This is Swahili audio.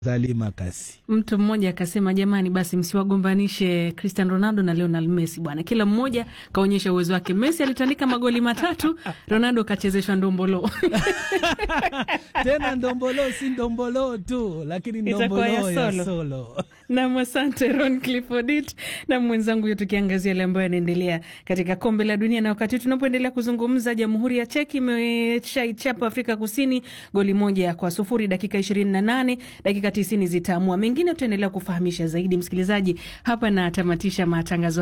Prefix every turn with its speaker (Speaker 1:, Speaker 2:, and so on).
Speaker 1: Dhalima Kasi.
Speaker 2: Mtu mmoja akasema, jamani, basi msiwagombanishe Cristiano Ronaldo na Lionel Messi bwana, kila mmoja kaonyesha uwezo wake. Messi alitandika magoli matatu, Ronaldo kachezeshwa ndombolo
Speaker 1: Tena ndombolo si ndombolo tu, lakini
Speaker 2: Itakuwa
Speaker 1: ndombolo
Speaker 2: ya
Speaker 1: ya
Speaker 2: solo.
Speaker 1: solo.
Speaker 2: Nam, asante Ron Cliffordit na mwenzangu huyo, tukiangazia yale ambayo yanaendelea katika kombe la dunia. Na wakati huu tunapoendelea kuzungumza, jamhuri ya Cheki imeshaichapa Afrika Kusini goli moja kwa sufuri dakika ishirini na nane dakika tisini zitaamua mengine. Tutaendelea kufahamisha zaidi msikilizaji. Hapa natamatisha matangazo